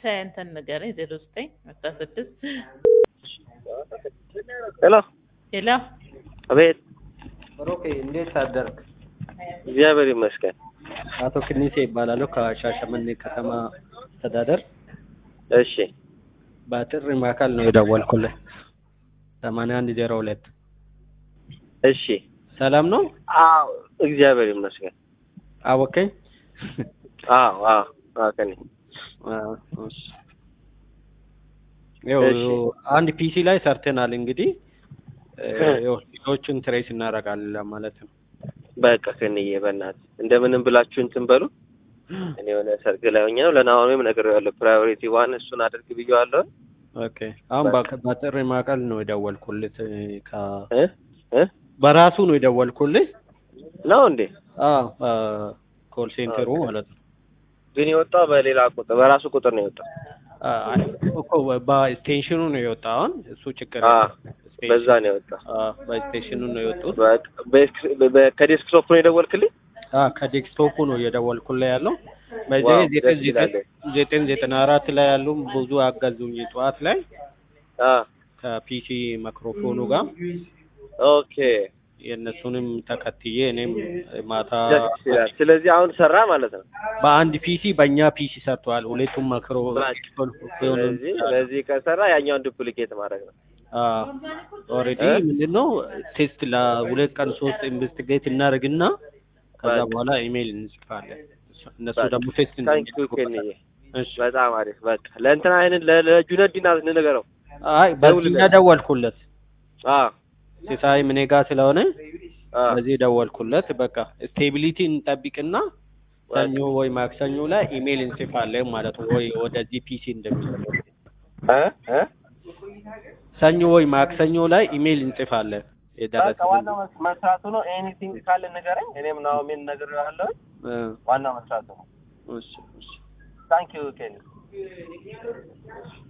እንትን ንገረኝ ዜሮ ዘጠኝ አስራ ስድስት ሄሎ ሄሎ አቤት ሮኬ እንዴት አደርክ? እግዚአብሔር ይመስገን አቶ ክኒሴ ይባላለሁ ከሻሸመኔ ከተማ አስተዳደር እሺ በጥሪ ማዕከል ነው የደወልኩልህ። ሰማንያ አንድ ዜሮ ሁለት እሺ ሰላም ነው? አዎ እግዚአብሔር ይመስገን አወቀኝ? አዎ አዎ አዎ ከኔ አዎ፣ እሺ። ይኸው እሺ። አንድ ፒሲ ላይ ሰርተናል እንግዲህ እ፣ ይኸው ልጆቹን ትሬስ እናደርጋለን ለማለት ነው። በቃ ከንዬ በእናትህ እንደምንም ብላችሁ እንትን በሉ እኔ የሆነ ሰርግ ላይ ሆኜ ነው ለናሆሜም ነግሬዋለሁ ፕራዮሪቲ ዋን እሱን አድርግ ብዬዋለሁ ኦኬ አሁን በቃ። በ- በጥሪ ማዕከል ነው የደወልኩልህ ከ እ እ በራሱ ነው የደወልኩልህ። ነው እንዴ አዎ ኮል ሴንተሩ ማለት ነው። ግን የወጣው በሌላ ቁጥር በራሱ ቁጥር ነው የወጣው አይ እኮ በስቴሽኑ ነው የወጣው። አሁን እሱ ችግር አ የለም። ስቴሽን- በዛ ነው የወጣው አዎ፣ በስቴሽኑ ነው የወጡት። በቃ በኤክስ- በ- ከዴስክቶፕ ነው የደወልክልኝ አዎ ከዴስክቶፑ ነው እየደወልኩልህ ያለው። በዚህ ዋው፣ ዘጠኝ ደስ ይላል። ዘጠኝ ዘጠኝ ዘጠና አራት ላይ ያሉ ብዙ አገዙኝ ጠዋት ላይ አ ከፒሲ ማይክሮፎኑ ጋር ኦኬ የእነሱንም ተከትዬ እኔም ማታ ደስ ይላል ስለዚህ አሁን ሰራ ማለት ነው በአንድ ፒሲ በእኛ ፒሲ ሰርተዋል። ሁለቱም ማክሮ ስለዚህ ስለዚህ ከሰራ ያኛውን ዱፕሊኬት ማድረግ ነው ኦልሬዲ እ? ምንድን ነው ቴስት ለሁለት ቀን ሶስት ኢንቨስቲጌት እናደርግና ከዛ በቃ። በኋላ ኢሜይል እንጽፋለን። እነሱ በቃ። ደግሞ ቴስት ታንኪ ዩ ኬንዬ እሺ። በጣም አሪፍ በቃ ለእንትና አይነት ለጁነዲን እንንገረው አይ በዚህ ደውልለት። ደወልኩለት አ ሲሳይ ምኔ ጋር ስለሆነ አ በዚህ ደወልኩለት። በቃ ስቴቢሊቲ እንጠብቅና ሰኞ ወይ ማክሰኞ ላይ ኢሜይል እንጽፋለን ማለት ነው። ወይ ወደዚህ ፒሲ እንደሚለው እ እ ሰኞ ወይ ማክሰኞ ላይ ኢሜይል እንጽፋለን በቃ የደረሰ ዋናው መስ- መስራቱ ነው ኤኒቲንግ ካለ ንገረኝ እኔም ናሆሜን ነግሬዋለሁ ዋናው መስራቱ ነው እሺ እሺ ታንኪ ዩ ኬኒ